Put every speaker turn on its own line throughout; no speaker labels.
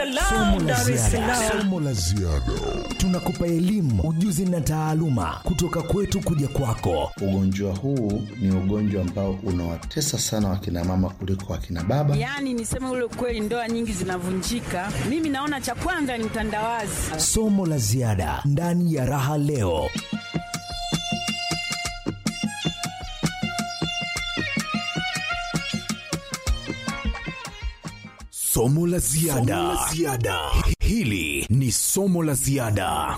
Somo la ziada. Somo la ziada. Tunakupa elimu, ujuzi na taaluma kutoka kwetu kuja kwako.
Ugonjwa huu ni ugonjwa ambao unawatesa sana wakina mama kuliko wakina baba.
Yaani niseme ule ukweli, ndoa nyingi zinavunjika. Mimi naona cha kwanza ni utandawazi.
Somo la ziada ndani ya Raha Leo. Somo la ziada. Hili ni somo la ziada.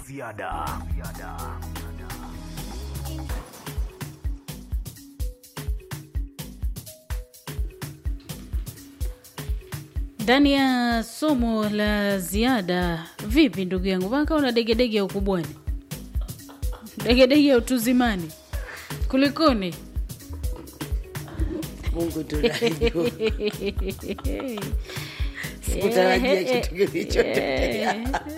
ndani ya somo la ziada. Vipi ndugu yangu, mpaka una degedege ya ukubwani, degedege ya utuzimani, kulikoni?
Mungu tunajua. Sikutarajia kitu kilichotokea.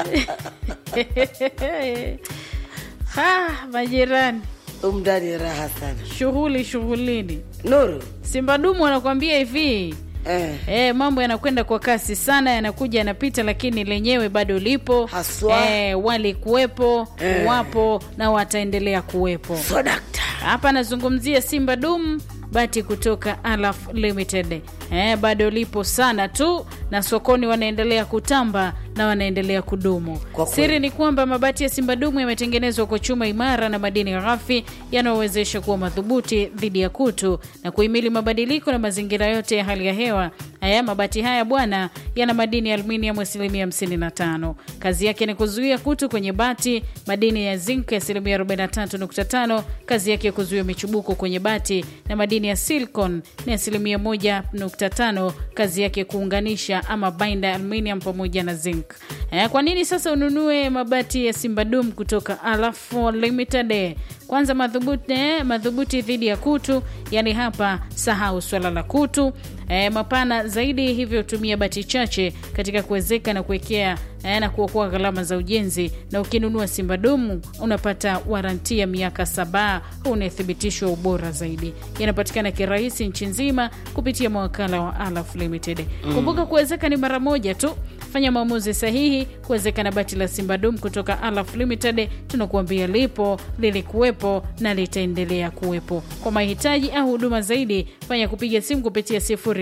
Ah, majirani,
Umndani raha sana.
shughuli shughulini.
Nuru.
Simba dumu anakuambia hivi
Eh.
E, mambo yanakwenda kwa kasi sana, yanakuja yanapita, lakini lenyewe bado lipo
Haswa.
e, walikuwepo
Eh.
wapo na wataendelea kuwepo.
So dakta.
Hapa nazungumzia Simba Dum bati kutoka Alaf Limited. Eh, bado lipo sana tu na sokoni wanaendelea kutamba na wanaendelea kudumu.
Kwa kweli.
Siri ni kwamba mabati ya Simba Dumu yametengenezwa kwa chuma imara na madini ghafi yanayowezesha kuwa madhubuti dhidi ya kutu na kuhimili mabadiliko na mazingira yote ya hali ya hewa. Haya mabati haya bwana yana madini ya aluminium asilimia 55. Kazi yake ni kuzuia kutu kwenye bati, madini ya zinc asilimia 43.5, kazi yake kuzuia michubuko kwenye bati na madini ya silicon ni asilimia 1.5, kazi yake kuunganisha ama binder aluminium pamoja na zinc. Eh, kwa nini sasa ununue mabati ya Simbadum kutoka Alaf Limited? Kwanza madhubuti, eh, madhubuti dhidi ya kutu, yani hapa sahau swala la kutu. Eh, mapana zaidi, hivyo tumia bati chache katika kuwezeka na kuwekea eh, na kuokoa gharama za ujenzi. Na ukinunua Simbadumu unapata waranti ya miaka saba unathibitishwa ubora zaidi. Yanapatikana kirahisi nchi nzima kupitia mawakala wa Alaf Limited. Kumbuka kuwezeka ni mara moja tu. Fanya maamuzi sahihi kuwezeka na bati la Simbadum kutoka Alaf Limited. Tunakuambia lipo, lilikuwepo na litaendelea kuwepo. Kwa mahitaji au huduma zaidi, fanya kupiga simu kupitia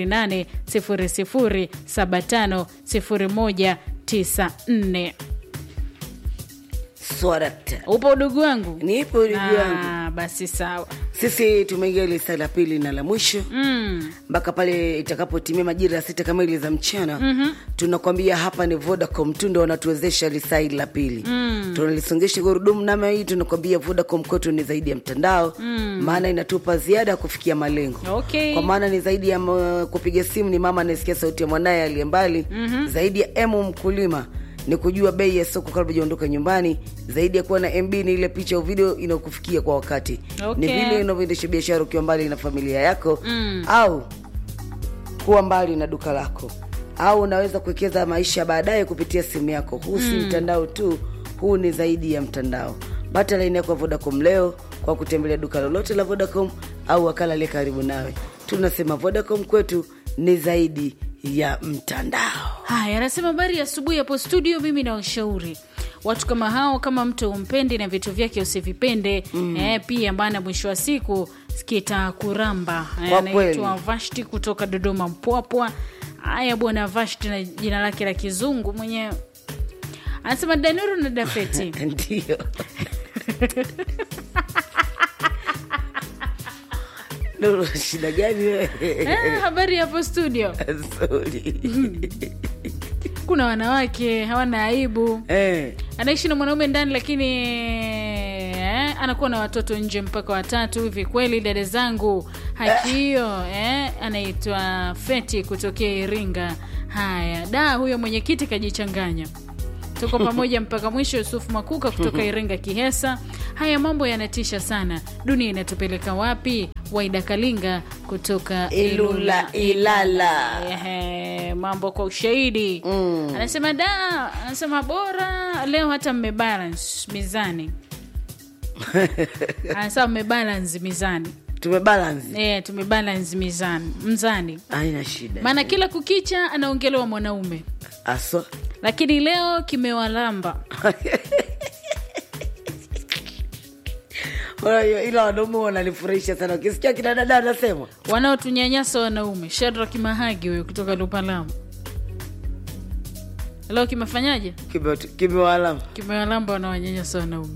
0800750194.
So dakta.
Upo udugu wangu?
Nipo ndugu yangu.
Ah, basi sawa.
Sisi tumeingia ile saa la pili na la mwisho
Mm.
mpaka pale itakapotimia majira ya sita kamili za mchana mm-hmm. tunakwambia hapa ni Vodacom tu ndo wanatuwezesha lisaa hili la pili mm. tunalisongesha gurudumu nama hii tunakwambia Vodacom kwetu ni zaidi ya mtandao mm. maana inatupa ziada ya kufikia malengo
Okay.
kwa maana ni zaidi ya m- kupiga simu ni mama anayesikia sauti ya mwanaye aliye mbali mm-hmm. zaidi ya emu mkulima ni kujua bei ya soko kabla hujaondoka nyumbani zaidi ya kuwa na mb ni ile picha au video inayokufikia kwa wakati
Okay.
ni vile unavyoendesha biashara ukiwa mbali na familia yako mm. au kuwa mbali na duka lako au unaweza kuwekeza maisha baadaye kupitia simu yako huu si mtandao tu huu ni zaidi ya mtandao pata laini yako ya vodacom leo kwa kutembelea duka lolote la vodacom au wakala aliye karibu nawe tunasema vodacom kwetu ni zaidi ya mtandao
Haya, anasema habari ya asubuhi hapo studio. Mimi na washauri watu kama hao, kama mtu umpendi na vitu vyake usivipende mm. eh, pia maana mwisho wa siku kitakuramba. Eh,
Kwa
Anaitwa
kweli.
Vashti kutoka Dodoma Mpwapwa. Haya bwana Vashti na jina lake la kizungu mwenyewe anasema Danuru na Dafeti
ndio Nuru, shida gani wewe?
eh, habari hapo studio.
Sorry.
Kuna wanawake hawana aibu
Eh,
anaishi na mwanaume ndani lakini eh, anakuwa na watoto nje mpaka watatu hivi kweli dada zangu haki hiyo eh, anaitwa feti kutokea iringa haya da huyo mwenyekiti kajichanganya tuko pamoja mpaka mwisho yusufu makuka kutoka iringa kihesa haya mambo yanatisha sana dunia inatupeleka wapi waida kalinga kutoka
Ilula, Ilala.
Ehe, mambo kwa ushahidi mm. anasema da anasema bora leo hata mmebalance mizani anasema mmebalance mizani
tumebalance
e, tumebalance mizani mzani
haina shida
maana kila kukicha anaongelewa mwanaume
aswa
lakini leo kimewalamba
Unajua, ila wanaume wananifurahisha sana ukisikia kina dada anasema
wanaotunyanyasa wanaume shadrak mahagi huyo kutoka lupalamu leo kimefanyaje
kime- kimewalama
kimewalamba wanaonyanyasa wanaume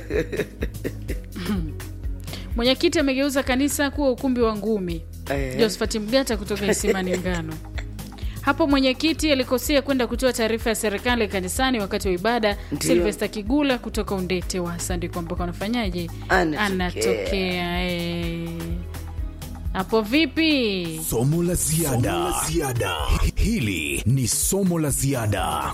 mwenyekiti amegeuza kanisa kuwa ukumbi wa ngumi
Eh.
josphat mgata kutoka isimani ngano hapo mwenyekiti alikosea kwenda kutoa taarifa ya serikali kanisani wakati wa ibada
Ndio.
silvesta kigula kutoka undete wasa ndiko ambako anafanyaje
Anatokea.
anatokea eh. hapo vipi
somo la ziada Hi- hili ni somo la ziada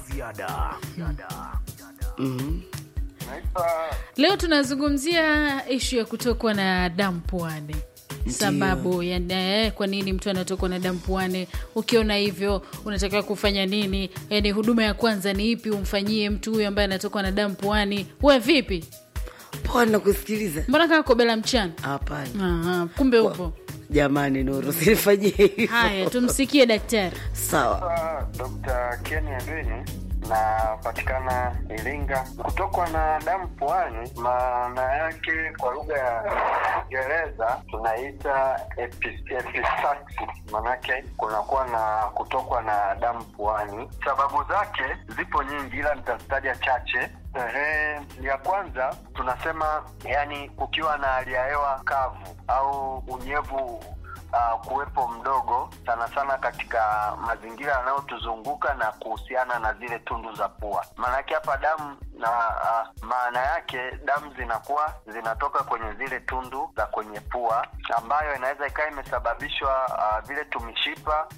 leo tunazungumzia ishu ya kutokwa na damu puani sababu ya eh, kwa nini mtu anatokwa na damu puani ukiona hivyo unatakiwa kufanya nini yani huduma ya kwanza ni ipi umfanyie mtu huyu ambaye anatokwa na damu puani we vipi
poa nakusikiliza
mbona kaa kobela mchana
hapana
Aha, kumbe upo
jamani nuru sinifanyie hivyo
haya tumsikie daktari
sawa
Dr. Ken Adwini napatikana Iringa. Kutokwa na damu puani, maana yake kwa lugha ya Kiingereza tunaita epi- epistaxis, maanake kunakuwa na kutokwa na damu puani. Sababu zake zipo nyingi, ila nitazitaja chache. Ehe, ya kwanza tunasema, yani kukiwa na hali ya hewa kavu au unyevu uh, kuwepo mdogo sana sana katika mazingira yanayotuzunguka na kuhusiana na zile tundu za pua. Maanake hapa damu na uh, maana yake damu zinakuwa zinatoka kwenye zile tundu za kwenye pua, ambayo inaweza ikawa imesababishwa uh, vile tumishipa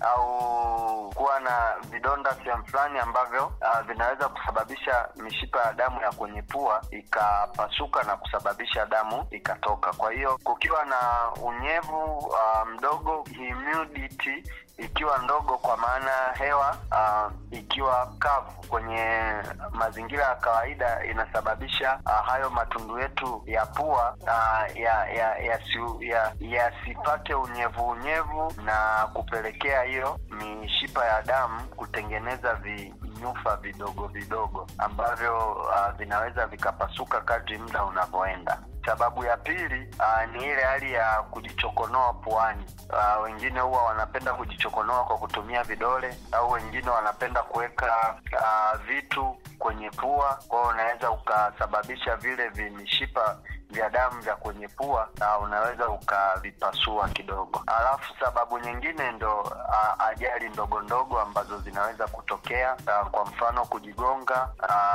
au kuwa na vidonda sehemu fulani ambavyo uh, vinaweza kusababisha mishipa ya damu ya kwenye pua ikapasuka na kusababisha damu ikatoka. Kwa hiyo kukiwa na unyevu uh, mdogo, humidity ikiwa ndogo, kwa maana hewa uh, ikiwa kavu kwenye mazingira ya kawaida, inasababisha uh, hayo matundu yetu ya pua uh, ya ya yasi- ya- yasipate unyevu unyevu na kupelekea hiyo mishipa ya damu kutengeneza vinyufa vidogo vidogo ambavyo uh, vinaweza vikapasuka kadri muda unavyoenda. Sababu ya pili uh, ni ile hali ya kujichokonoa puani. Uh, wengine huwa wanapenda kujichokonoa kwa kutumia vidole au wengine wanapenda kuweka uh, vitu kwenye pua, kwa hiyo unaweza ukasababisha vile vimishipa vya damu vya kwenye pua na unaweza ukavipasua kidogo. Alafu sababu nyingine ndo uh, ajali ndogo ndogo ambazo zinaweza kutokea uh, kwa mfano kujigonga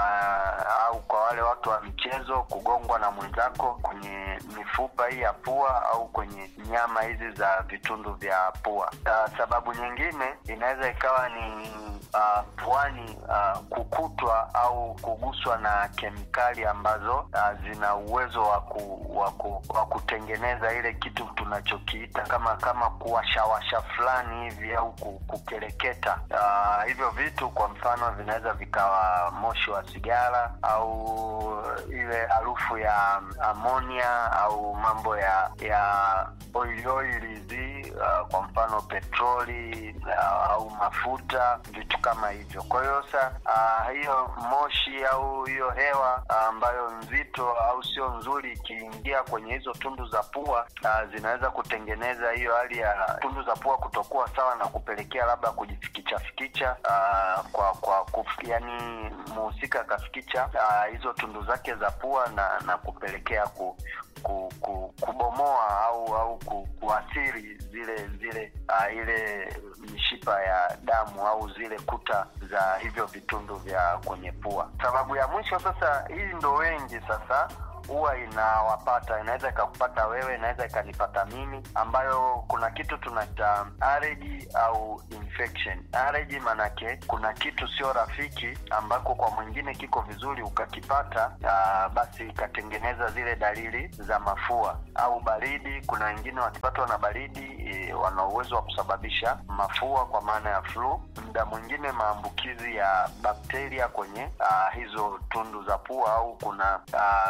uh, au kwa wale watu wa michezo kugongwa na mwenzako kwenye mifupa hii ya pua au kwenye nyama hizi za vitundu vya pua. Uh, sababu nyingine inaweza ikawa ni uh, puani uh, kukutwa au kuguswa na kemikali ambazo uh, zina uwezo wa ku, wa, ku, wa kutengeneza ile kitu tunachokiita kama kama kuwashawasha fulani hivi au ku- kukereketa. Uh, hivyo vitu kwa mfano vinaweza vikawa moshi wa sigara au ile harufu ya amonia au mambo ya ya oil oil hizi uh, kwa mfano petroli uh, au mafuta vitu kama hivyo. Kwa hiyo sa uh, hiyo moshi au hiyo hewa uh, ambayo nzito au sio nzuri ikiingia kwenye hizo tundu za pua uh, zinaweza kutengeneza hiyo hali ya tundu za pua kutokuwa sawa na kupelekea labda kujifikicha fikicha uh, kwa kwa kuf, yani muhusika akafikicha uh, hizo tundu zake za pua na na kupelekea ku, ku, ku, kubomoa au au ku, kuathiri zile zile uh, ile mishipa ya damu au zile kuta za hivyo vitundu vya kwenye pua. Sababu ya mwisho sasa, hii ndo wengi sasa huwa inawapata, inaweza ikakupata wewe, inaweza ikanipata mimi, ambayo kuna kitu tunaita allergy au infection. Allergy manake kuna kitu sio rafiki ambako kwa mwingine kiko vizuri, ukakipata aa, basi ikatengeneza zile dalili za mafua au baridi. Kuna wengine wakipatwa na baridi e, wana uwezo wa kusababisha mafua kwa maana ya flu. Muda mwingine maambukizi ya bakteria kwenye aa, hizo tundu za pua au kuna aa, vimi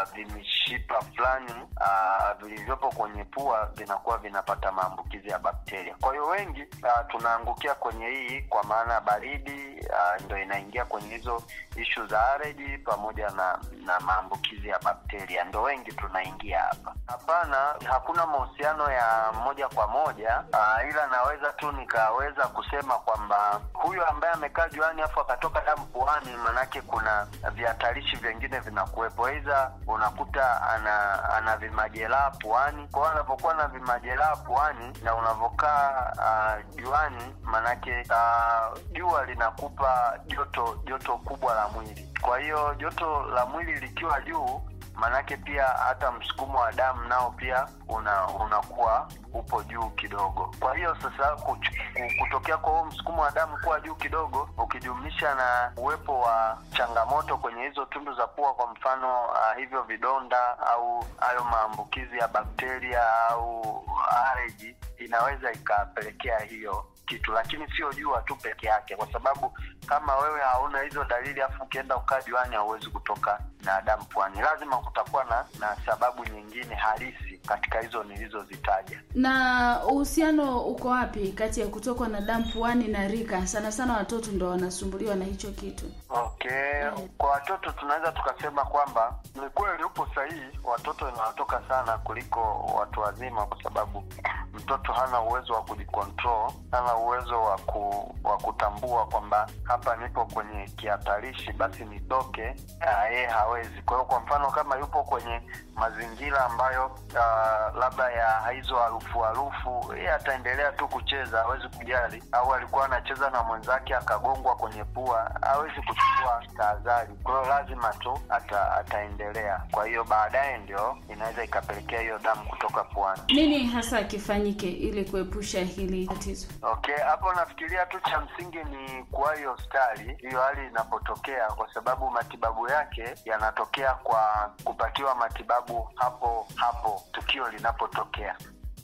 vishipa fulani ah, vilivyopo kwenye pua vinakuwa vinapata maambukizi ya bakteria. Kwa hiyo wengi ah, tunaangukia kwenye hii kwa maana baridi ah, ndo inaingia kwenye hizo ishu za areji pamoja na na maambukizi ya bakteria, ndo wengi tunaingia hapa. Hapana, hakuna mahusiano ya moja kwa moja ah, ila naweza tu nikaweza kusema kwamba huyu ambaye amekaa juani afu akatoka damu puani, manake kuna vihatarishi vingine vinakuwepo, aidha unakuta ana ana vimajeraha puani. Kwa hiyo anapokuwa na vimajeraha puani na unavokaa ah, juani, manake ah, jua linakupa joto joto kubwa la mwili. Kwa hiyo joto la mwili likiwa juu maanake pia hata msukumo wa damu nao pia una unakuwa upo juu kidogo. Kwa hiyo sasa kuch- kutokea kwa huo msukumo wa damu kuwa juu kidogo, ukijumlisha na uwepo wa changamoto kwenye hizo tundu za pua, kwa mfano uh, hivyo vidonda au hayo maambukizi ya bakteria au areji, inaweza ikapelekea hiyo kitu, lakini sio jua tu peke yake, kwa sababu kama wewe hauna hizo dalili afu ukienda ukaa juani hauwezi kutoka na damu puani. Lazima kutakuwa na, na sababu nyingine halisi katika hizo nilizozitaja.
na uhusiano uko wapi kati ya kutokwa na damu puani na rika sana sana watoto ndo wanasumbuliwa na hicho kitu
Okay, kwa watoto tunaweza tukasema kwamba ni kweli upo sahihi, watoto inawatoka sana kuliko watu wazima, kwa sababu mtoto hana uwezo wa kujikontrol, hana uwezo wa ku, wa kutambua kwamba hapa nipo kwenye kihatarishi, basi nitoke. Ah, Yeye hawezi. Kwa hiyo kwa mfano kama yupo kwenye mazingira ambayo uh, labda ya hizo harufu harufu, yeye ataendelea tu kucheza, hawezi kujali. Au alikuwa anacheza na mwenzake akagongwa kwenye pua, hawezi kuchukua tahadhari. Kwa hiyo lazima tu ata, ataendelea. Kwa hiyo baadaye ndio inaweza ikapelekea hiyo damu kutoka puani.
nini hasa kifanyike ili kuepusha hili tatizo
Okay, hapo nafikiria tu cha msingi ni kuwahi hospitali hiyo hali inapotokea, kwa sababu matibabu yake yanatokea kwa kupatiwa matibabu hapo hapo tukio linapotokea.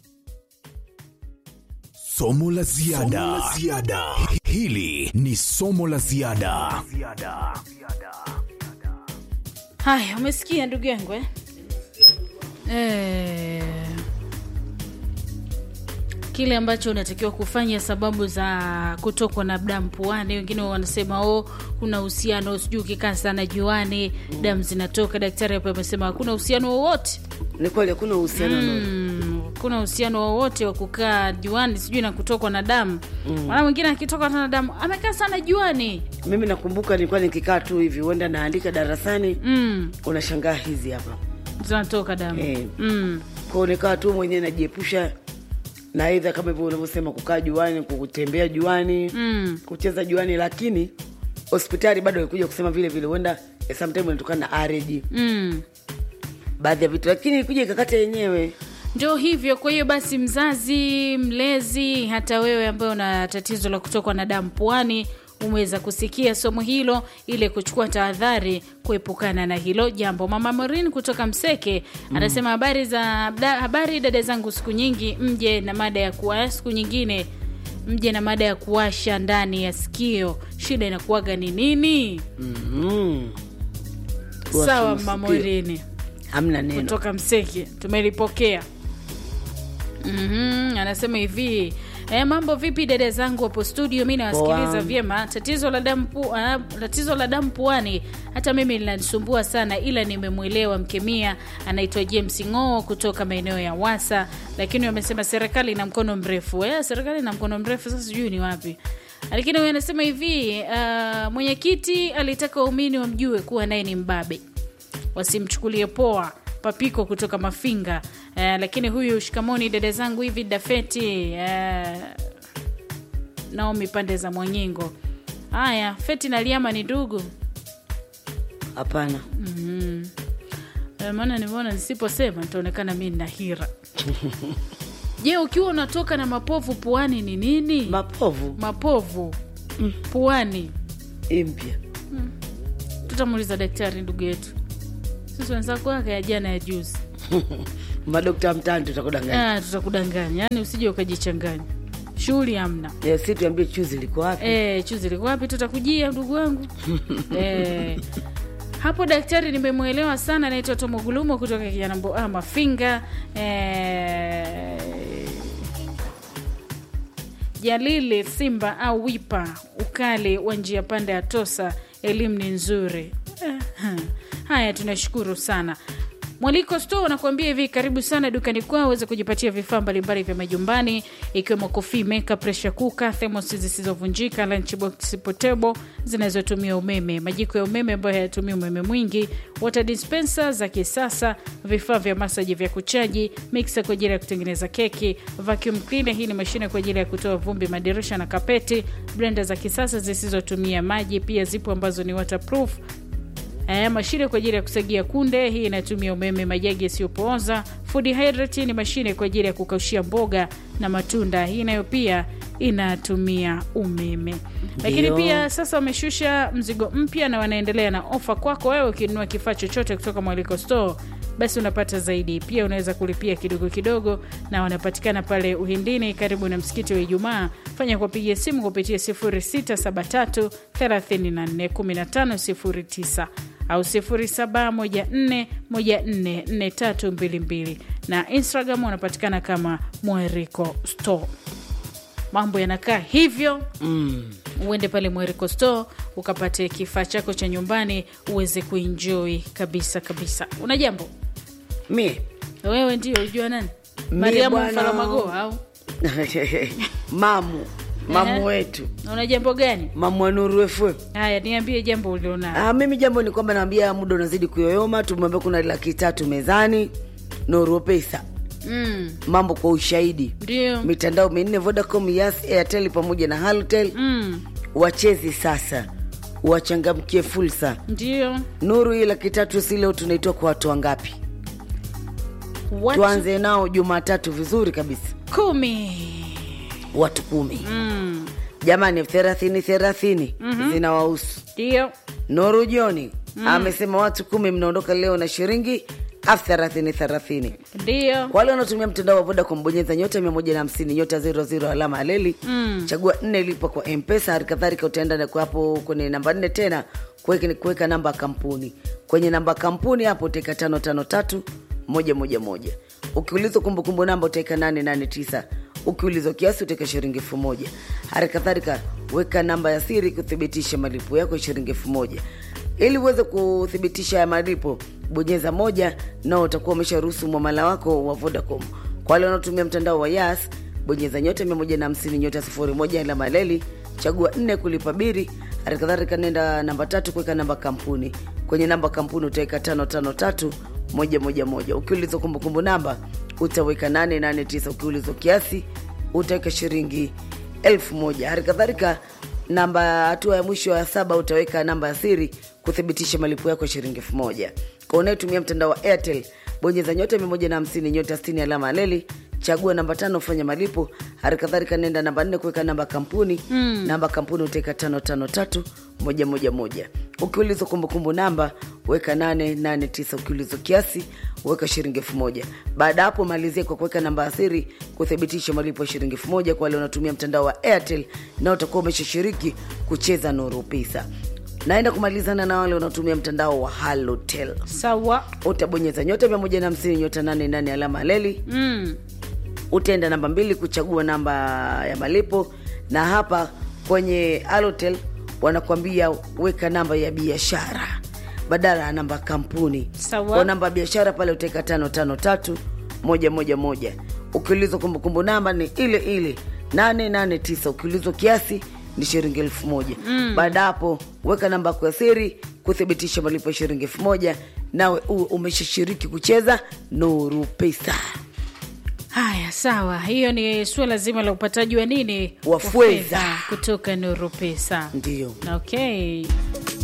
Somo la ziada. Hili ni somo la ziada.
Haya, umesikia ndugu yangu eh? Eh, kile ambacho unatakiwa kufanya, sababu za kutokwa na damu puani. Wengine wanasema oh, kuna uhusiano, sijui ukikaa sana juani damu zinatoka. Daktari hapo amesema hakuna uhusiano wowote
Ni kweli hakuna uhusiano mm.
Mm, kuna uhusiano wowote wa kukaa juani sijui na kutokwa na damu maana mwingine akitoka na damu amekaa sana juani
Mimi nakumbuka nilikuwa nikikaa tu hivi, huenda naandika darasani
mm,
unashangaa hizi hapa
zinatoka damu
Eh.
mm.
kwao, nikaa tu mwenyewe najiepusha na aidha kama hivyo unavyosema kukaa juani, kutembea juani
Mm.
kucheza juani, lakini hospitali bado ilikuja kusema vile vile, huenda eh, sometime inatokana na areji
Mm.
baadhi ya vitu, lakini ilikuja ikakata yenyewe.
ndio hivyo kwa hiyo basi mzazi mlezi hata wewe ambaye una tatizo la kutokwa na damu puani umeweza kusikia somo hilo ili kuchukua tahadhari kuepukana na hilo jambo mama morin kutoka mseke anasema habari za da, habari dada zangu siku nyingi mje na mada ya kuwa siku nyingine mje na mada ya kuwasha ndani ya sikio shida inakuwaga ni nini
mm.
sawa
Kuwasha
mama
masikio.
morini
hamna neno
kutoka Mseke tumelipokea. mm anasema hivi E, mambo vipi dada zangu hapo studio, mi nawasikiliza
Poa.
vyema. Tatizo la damu pu, ah, tatizo la damu puani hata mimi linanisumbua sana, ila nimemwelewa mkemia anaitwa James Ng'oo kutoka maeneo ya Wasa, lakini wamesema serikali ina mkono mrefu. E, serikali ina mkono mrefu, sasa sijui ni wapi lakini huyu anasema hivi uh, mwenyekiti alitaka waumini wamjue kuwa naye ni mbabe wasimchukulie poa papiko kutoka mafinga uh, lakini huyu shikamoni dada zangu hivi dafeti uh, naomi pande za mwanyingo haya feti na liama ni ndugu
hapana
Eh, maana nimeona nisiposema nitaonekana mi nina hira je ukiwa unatoka na mapovu puani ni nini
mapovu
mapovu puani
impya
tutamuuliza daktari ndugu yetu sisi wenzako wake ya jana ya juzi
madokta mtani tutakudanganya
ah, tutakudanganya yani usije ukajichanganya shughuli hamna
yeah. si tuambie chuzi liko wapi
e, chuzi liko wapi tutakujia ndugu wangu e, hapo daktari nimemwelewa sana anaitwa tomogulumo kutoka kijanambo ah, mafinga eh, jalili simba au wipa ukali wa njia panda ya tosa elimu ni nzuri eh, ha. haya tunashukuru sana mwaliko store unakuambia hivi karibu sana dukani kwao uweze kujipatia vifaa mbalimbali vya majumbani ikiwemo coffee maker pressure cooker thermos zisizovunjika lunchbox potable zinazotumia umeme majiko ya umeme ambayo hayatumii umeme mwingi water dispenser za kisasa vifaa vya masaji vya kuchaji mixer kwa ajili ya kutengeneza keki vacuum cleaner hii ni mashine kwa ajili ya kutoa vumbi madirisha na kapeti blender za kisasa zisizotumia maji pia zipo ambazo ni waterproof Eh, mashine kwa ajili ya kusagia kunde, hii inatumia umeme. Majagi yasiyopooza. Food hydrate ni mashine kwa ajili ya kukaushia mboga na matunda, hii nayo pia inatumia umeme. Lakini
Ndio.
pia sasa wameshusha mzigo mpya na wanaendelea na ofa kwako wewe. Ukinunua kifaa chochote kutoka Mwaliko Store basi unapata zaidi. Pia unaweza kulipia kidogo kidogo, na wanapatikana pale Uhindini, karibu na msikiti wa Ijumaa. Fanya kuwapigia simu kupitia 0673 34 15 09 au 0714144322 na Instagram wanapatikana kama Mweriko Store. Mambo yanakaa hivyo mm. Uende pale Mweriko Store ukapate kifaa chako cha nyumbani uweze kuenjoy kabisa kabisa. Una jambo
mie
wewe? Ndio ujua nani?
Mie
Mariamu
bwana.
Mfaramagoa au
mamu mamu
Ehe.
wetu
una jambo gani?
mamu wa Nuru FM.
Haya, niambie jambo ulionalo.
Ah, mimi jambo ni kwamba naambia muda unazidi kuyoyoma. Tumwambia kuna laki tatu mezani, Nuru Pesa,
Mm,
mambo kwa ushahidi,
ndio
mitandao minne Vodacom, Yas, Airtel pamoja na Halotel.
mm,
Wachezi sasa, wachangamkie fursa.
ndio
Nuru hii laki tatu si leo tunaitoa kwa watu wangapi?
watu
Tuanze nao Jumatatu vizuri kabisa,
kumi.
watu kumi.
Mm,
Jamani, thelathini thelathini zinawahusu.
ndio
Nuru Joni amesema watu kumi mnaondoka leo na shilingi elfu thelathini thelathini.
ndio
Kwa wale wanaotumia mtandao wa Vodacom, bonyeza nyota mia moja na hamsini nyota zero zero alama aleli
Mm.
chagua nne lipa kwa Mpesa. Hali kadhalika utaenda na kwa hapo kwenye namba nne tena kuweka kuweka namba ya kampuni. Kwenye namba ya kampuni hapo utaweka tano tano tatu moja moja moja. Ukiulizwa kumbukumbu namba utaweka nane nane tisa. Ukiulizwa kiasi utaweka shilingi elfu moja. Hali kadhalika weka namba ya siri kuthibitisha malipo yako ya shilingi elfu moja ili uweze kuthibitisha ya malipo bonyeza moja nao utakuwa umesharuhusu mwamala wako wa vodacom kwa wale wanaotumia mtandao wa yas bonyeza nyota 150 nyota 01 alama leli chagua nne kulipa biri halikadhalika nenda namba tatu kuweka namba kampuni kwenye namba kampuni utaweka tano tano tatu moja moja moja ukiulizwa kumbukumbu namba utaweka 889 ukiulizwa kiasi utaweka shilingi elfu moja hali kadhalika namba hatua ya mwisho ya saba utaweka namba ya siri kuthibitisha malipo yako ya shilingi elfu moja kwa unayetumia mtandao wa airtel bonyeza nyota 150 nyota 60 alama ya leli chagua namba tano kufanya malipo hali kadhalika nenda namba nne kuweka namba kampuni mm. namba kampuni utaweka tano tano tatu moja moja moja ukiulizwa kumbukumbu namba weka 889 ukiulizwa kiasi weka shilingi elfu moja baada ya hapo malizie kwa kuweka namba ya siri kuthibitisha malipo ya shilingi elfu moja kwa wale wanaotumia mtandao wa airtel na utakuwa umeshashiriki kucheza nuru pesa naenda kumalizana na wale wanaotumia mtandao wa halotel
sawa
utabonyeza nyota 150 nyota 88 alama leli
mm.
utaenda namba mbili kuchagua namba ya malipo na hapa kwenye alotel wanakuambia weka namba ya biashara badala ya namba ya kampuni
Sawa.
kwa namba ya biashara pale utaweka tano tano tatu moja moja moja ukiulizwa kumbukumbu namba ni ile ile nane nane tisa ukiulizwa kiasi ni shilingi elfu moja mm. baada hapo weka namba yako ya siri kuthibitisha malipo ya shilingi elfu moja nawe uwe umeshashiriki kucheza nuru pesa
haya sawa hiyo ni suala zima la upataji wa nini
Wa fedha.
kutoka nuru pesa
ndio
okay